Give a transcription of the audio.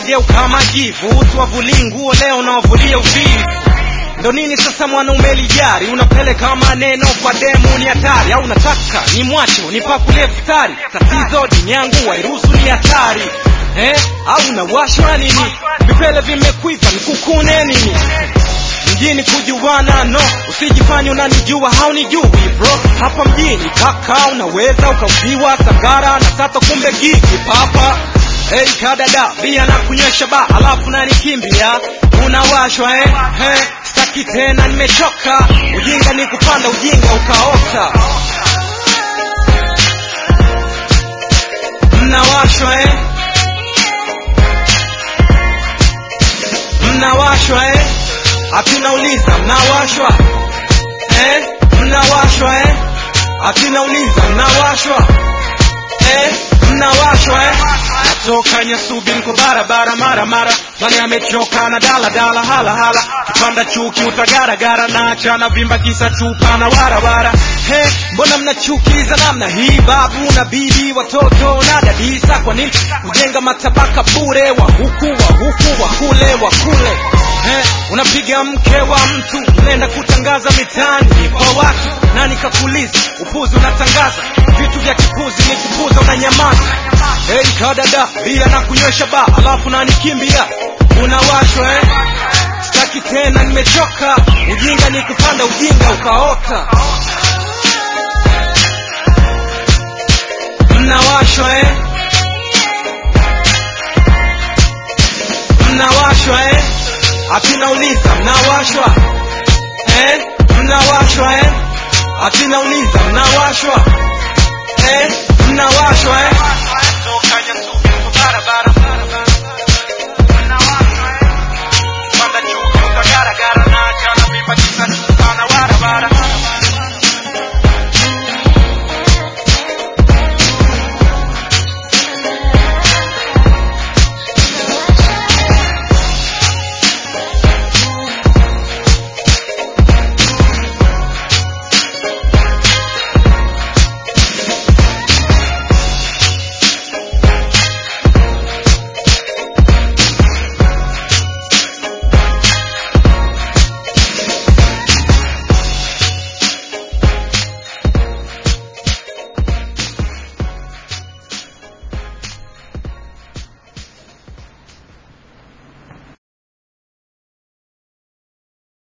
unageuka majivu utwavulii nguo leo unawavulia uvivu ndo nini sasa mwanaume lijari unapeleka maneno kwa demu ni hatari au unataka ni mwacho nipakulie futari tatizo dini yangu wairuhusu ni hatari eh? au unawashwa nini vipele vimekwiva nikukune nini mjini kujuana no usijifanye unanijua haunijui bro hapa mjini kaka unaweza ukauziwa sagara na tata kumbe gigi papa Hey kadada bia na kunywesha ba alafu nanikimbia unawashwa eh? Hey, staki tena nimechoka ujinga ni kupanda ujinga ukaota mnawashwa eh? mnawashwa eh? atinauliza mnawashwa eh? mnawashwa eh? atinauliza mnawashwa eh? mnawashwa eh? natoka nyasubi niko barabara mara mara mani amechoka na dala dala hala hala kipanda chuki utagaragara na achana vimba kisa chupa na warawara he mbona mnachukiza namna hii babu na bibi watoto na dadisa kwa nini kujenga matabaka bure wa huku wa huku wa kule wa kule He, unapiga mke wa mtu unaenda kutangaza mitaani kwa watu nani kakuliza upuzi unatangaza vitu vya kipuzi ni kupuza unanyamaza hey, kadada bia na kunywesha ba alafu nanikimbia unawashwa eh? staki tena nimechoka ujinga ni kupanda ujinga ukaota mnawashwa eh? mnawashwa eh? atinauliza mnawashwa eh? mnawashwa eh? atinauliza mnawashwa eh? mnawashwa eh?